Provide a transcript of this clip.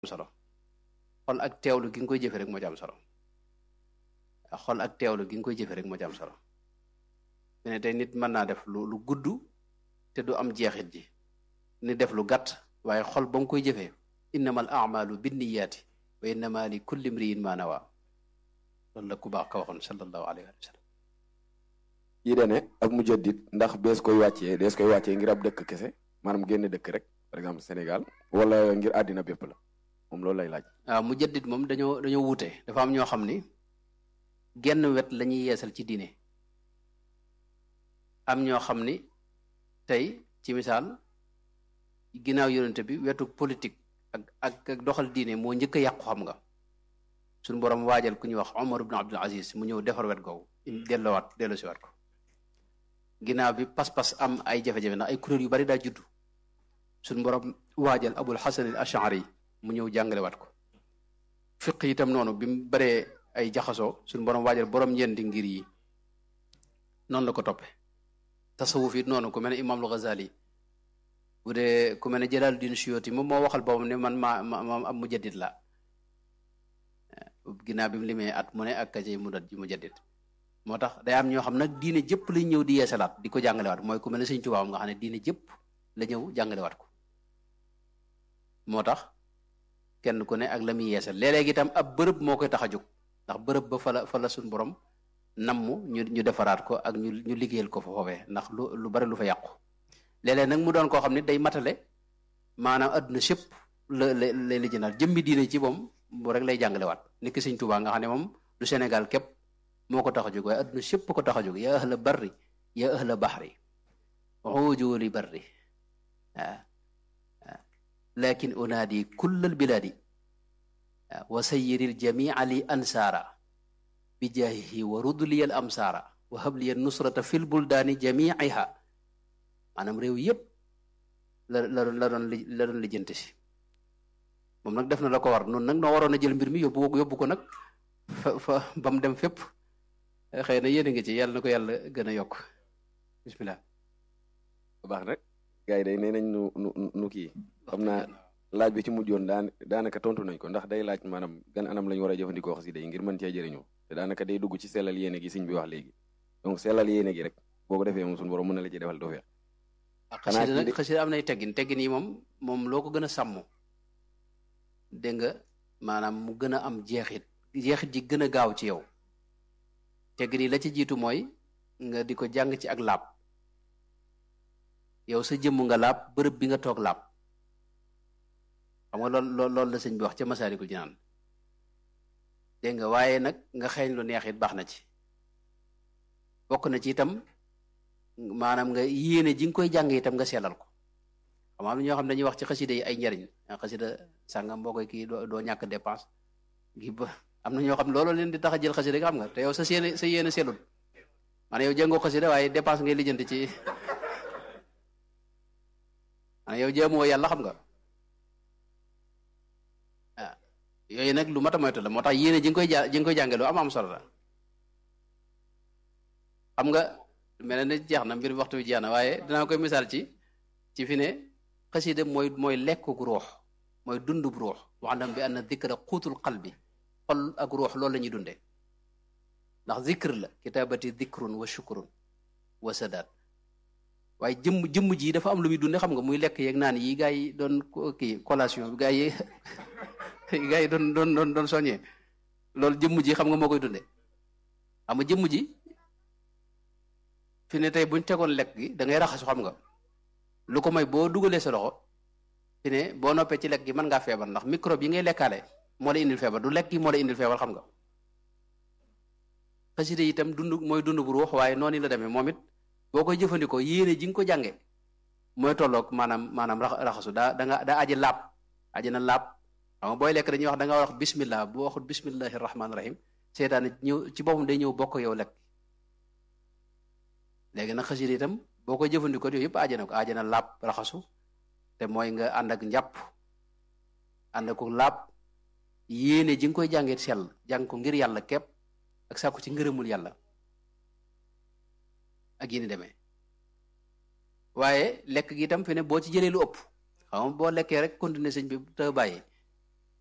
solo xol ak teewlu gi nga koy jëfe rek moo ci am solo xol ak teewlu gi nga koy jëfe rek moo ci am solo ne tey nit mën naa def lu lu gudd te du am jeexit ji ni def lu gàtt waaye xol ba nga koy jëfee innamal a'malu binniyaati wa innama li kulli imri'in ma nawa loolu la ku baax ka waxoon sallallahu alayhi wa sallam yi dane ak mujaddid ndax bees koy wàccee dees koy wàccee ngir ab dëkk kese maanaam génn dëkk rek par exemple Sénégal wala ngir àddina bépp la moom loolu lay laaj waaw mujaddid moom dañoo dañoo wuute dafa am ñoo xam ni genn wet la ñuy yeesal ci diine am ñoo xam ni tey ci misaal ginnaaw yonente bi wetu politique ak ak ak doxal diine moo njëkk a yàqu xam nga suñu borom waajal ku ñuy wax Omar ibn Abdul Aziz mu ñëw defar wet googu delloowaat delloo si waat ko ginnaaw bi pas-pas am ay jafe-jafe ndax ay kuréel yu bari daa juddu suñu borom waajal Abul Hasan al Ash'ari mu ñëw jàngale waat ko fiq itam noonu bi mu baree ay jaxasoo suñu borom waajal borom ñeenti ngir yi noonu la ko toppe tasawuf it noonu ku mel ne Imam al-Ghazali bu dee ku mel ne Jalaluddin Suyuti moom moo waxal boppam ne man maa ma am mujaddid la ginnaaw bi mu limee at mu ne ak kace mu dat ji mujaddid moo tax day am ñoo xam nag diine jëpp lañ ñëw di yeesalaat di ko jàngalewaat mooy ku mel ne Sëñ Tuubaa nga xam ne diine jëpp la ñëw jàngalewaat ko moo tax kenn ku ne ak la muy yeesal léeg-léeg itam ab bërëb moo koy tax a jóg ndax bërëb ba fa la fa la suñ borom nammu ñu ñu defaraat ko ak ñu ñu liggéeyal ko fa foofee ndax lu lu bari lu fa yàqu léeg-léeg nag mu doon koo xam ne day matale maanaam adduna sépp la la lay lijjanaat jëmmi diine ci moom bu rek lay jàngalewaat niki Sëñ Tuubaa nga xam ne moom du Sénégal képp moo ko tax a jóg waaye adduna sépp ko tax a jóg yaa ahla barri yaa ahla bahri ujuuli barri waaw lakin unaadi kullal bilaadi wa sayyiril jamia li ansaara bi jaahihi wa rudliyal amsaara wa habliyal nusrata fil buldaani jamiiha maanaam réew yépp la la la doon la doon lijjanti si moom nag def na la ko war noonu nag noo waroon a jël mbir mi yóbbu yóbbu ko nag fa fa ba mu dem fépp xëy na yéen a ngi ci yàlla na ko yàlla gën a yokk bismillah baax nag gars yi day nee nañ nu nu nu kii xam naa laaj bi ci mujjoon daan daanaka tontu nañ ko ndax day laaj maanaam gan anam lañ war a jëfandikoo xasida yi ngir mën cee jëriñoo te daanaka day dugg ci sellal yéene gi sëñ bi wax léegi donc sellal yéene gi rek boo ko defee moom suñu borom mën na la ci defal doo feex xasida nag xasida am nay teggin teggin yi moom moom loo ko gën a sàmm dégg nga maanaam mu gën a am jeexit jeexit ji gën a gaaw ci yow teggin yi la ci jiitu mooy nga di ko jàng ci ak laab yow sa jëmm nga laab bërëb bi nga toog laab xam nga lool lool loolu la sëñ bi wax ca Masaalikul Jinaan dégg nga waaye nag nga xeeñ lu neex it baax na ci bokk na ci itam maanaam nga yéene ji nga koy jàng itam nga sellal ko xam am na ñoo xam dañuy wax ci xasida yi ay njariñ xasida sàngam boo koy kii doo ñàkk dépense gi ba am na ñoo xam loolu leen di tax a jël xasida nga xam nga te yow sa yéene sa yéene sellul maanaam yow jàngoo xasida waaye dépense ngay lijjanti ci maanaam yow jaamoo yàlla xam nga ah yooyu nag lu mat a moytu la moo tax yéene ji nga koy ja ji nga koy jànge lu am am solo la xam nga mel na ne jeex na mbir waxtu bi jeex na waaye dinaa koy misaal ci ci fi ne xasida mooy mooy lekkuk ruux mooy dundub ruux waxdam bi anna dikra xuutul qalbi xol ak ruux loolu la ñuy dundee ndax zikr la kitaabati dikrun wa shukrun wa sadaat waaye jëmm jëmm ji dafa am lu muy dunde xam nga muy lekk yeeg naan yi gaa yi doon kii collation bi gaa yi gaa yi doon doon doon doon soññee loolu jëmm ji xam nga moo koy dunde xam nga jëmm ji fi ne tey buñ tegoon lekk gi da ngay raxasu xam nga lu ko may boo dugalee sa loxo fi ne boo noppee ci lekk gi mën ngaa feebar ndax microbe yi ngay lekkaale moo la indil feebar du lekk gi moo la indil feebar xam nga xasida itam dund mooy dund bu ruux waaye noonu la demee moom it boo koy jëfandikoo yéene ji nga ko jànge mooy tolloog maanaam maanaam raxasu daa da nga daa aji laab aji na laab xam nga booy lekk dañuy wax da nga wax bismillah boo waxut bismillahi rahmaani rahim seetaane ñëw ci boppam day ñëw bokk yow lekk léegi nag xasida itam boo koy jëfandikoo yooyu yëpp aji na ko aji na laab raxasu te mooy nga ànd ak njàpp ànd ak laab yéene ji nga koy jàngee sell jàng ko ngir yàlla képp ak sàkku ci ngërëmul yàlla ak yéen demee waaye lekk gi itam fi ne boo ci jëlee lu ëpp xam nga boo lekkee rek continuer sëñ bi te bàyyi